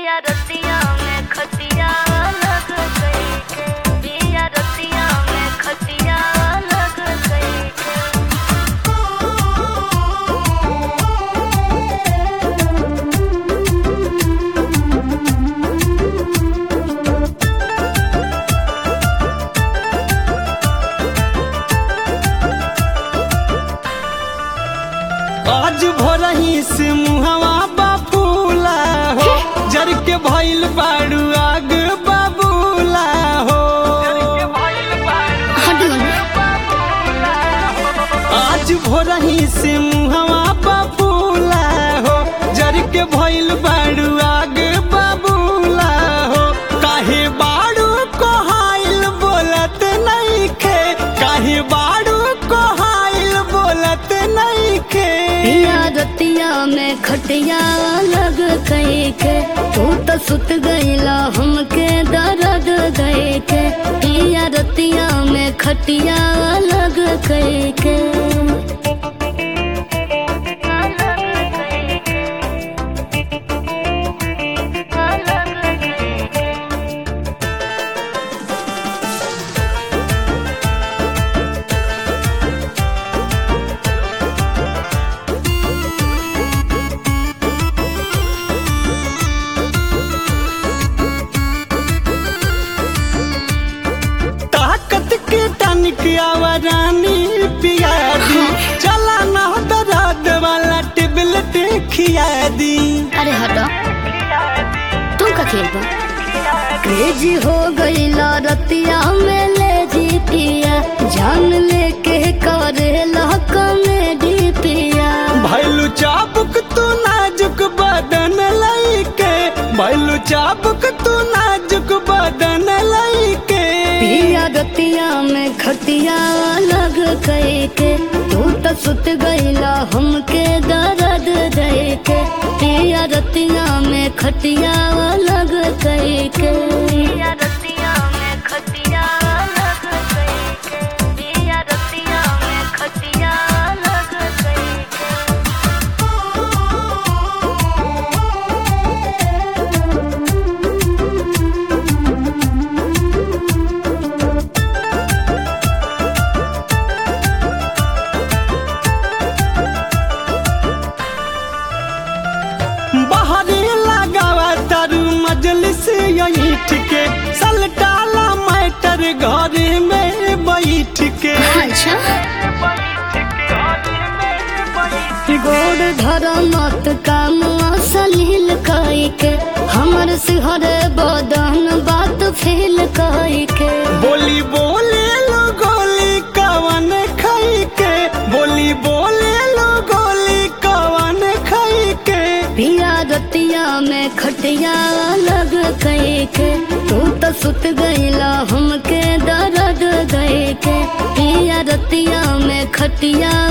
पिया रतिया में खटिया लग गई के पिया रतिया में खटिया लग गई के आज भोरही से मुहवा बापूला हो जर के भइल बाड़ू आग बाबूला हो आज भोरही से मुहवा बापूला हो जर के भइल बाड़ू आग बाबूला हो काहे बाड़ू को हाइल बोलत नहीं खे काहे बाड़ू को हाइल बोलत नहीं खे पिया रतिया में खटिया लग गई के तू तो सुत गईला हमके दर्द गई के पिया रतिया में खटिया लग गई के ताकत के टनिक आवरानी पिया दी चला ना दर्द वाला टेबलेट खिया दी अरे हटो तुम का खेल बा क्रेजी हो गईला रतिया में ले जी पिया जान लेके करेला कमेडी पिया भैलू चाबुक तू नाजुक बदन लइके भैलू चाबुक तू नाजुक बदन लइके पिया रतिया में खटिया लग गई के तू तो सुत गईला हमके दर्द दे के पिया रतिया में खटिया लग गई के पिया रतिया में खटिया लग गई के पिया रतिया में खटिया लग गई के बाहरी लगावा तारू मजलिस यही के सलटाला मैटर घर में बैठ के अच्छा गोड़ धर मत काम असलील कई के हमर सिहर बदन बात फील कई के बोली बोले लो गोली कवन खाई के बोली बोले लो गोली कवन खाई के पिया रतिया में खटिया लग गई के तू तो सुत गईला हमके दर्द गई के पिया रतिया में खटिया